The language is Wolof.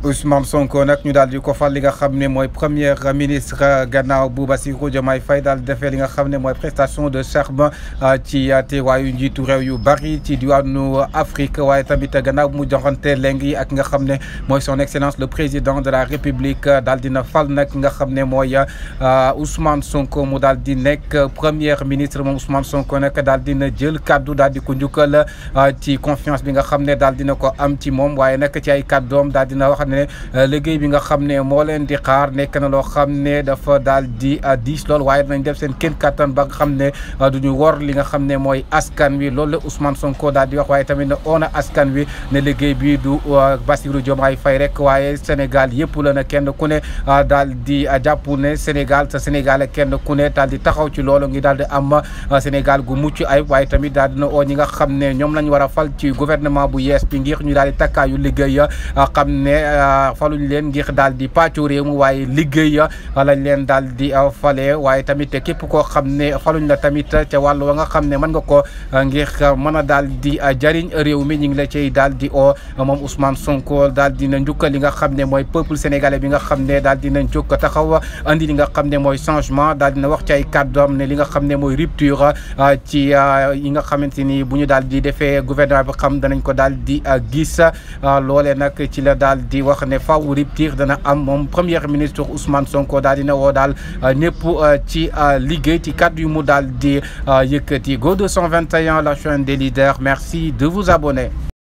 Ousmane Sonko nag ñu daal di ko fal li nga xam ne mooy premier ministre gannaaw bu Bassirou Diomaye Faye daal defee li nga xam ne mooy prestation de serment ci teewaayu njiitu réew yu bari ci diwaanu Afrique waaye tamit gannaaw mu joxante léegi ak nga xam ne mooy son excellence le président de la république daal dina fal nag nga xam ne mooy Ousmane Sonko mu daal di nekk premier ministre moom Ousmane Sonko nag daal dina jël kaddu daal di ko njukkal ci confiance bi nga xam ne daal dina ko am ci moom waaye nag ci ay kaddoom daal dina wax ne liggéey bi nga xam ne moo leen di xaar nekk na loo xam ne dafa daal di diis lool waaye dinañ def seen kenn kattan ba nga xam ne du ñu wor li nga xam ne mooy askan wi loolu la Ousmane Sonko daal di wax waaye tamit ne oona askan wi ne liggéey bi du Bassirou Diomaye Faye rek waaye Sénégal yëpp la na kenn ku ne daal di jàpp ne Sénégal sa Sénégal kenn ku ne daal di taxaw ci loolu ngi daal di am Sénégal gu mucc ayib waaye tamit daal dina oo ñi nga xam ne ñoom lañ war a fal ci gouvernement bu yees bi ngir ñu daal di takkaayu liggéey xam ne faluñ leen ngir daal di pàccu réew mi waaye liggéey lañ leen daal di fale waaye tamit képp koo xam ne faluñ la tamit ca wàllu wa nga xam ne mën nga ko ngir mën a daal di jariñ réew mi ñu ngi la cay daal di o moom Ousmane Sonko daal dina njukkal li nga xam ne mooy peuple sénégalais bi nga xam ne daal dina jóg taxaw andi li nga xam ne mooy changement daal dina wax ci ay kàddoom ne li nga xam ne mooy rupture ci yi nga xamante ni bu ñu daal di defee gouvernement bi xam danañ ko daal di gis loolee nag ci la daal di wax ne faw rupture dana am moom premier ministre Ousmane Sonko daal dina woo daal ñëpp ci liggéey ci kàddu yu mu daal di yëkkati Go 221 la chaîne des leaders merci de vous abonner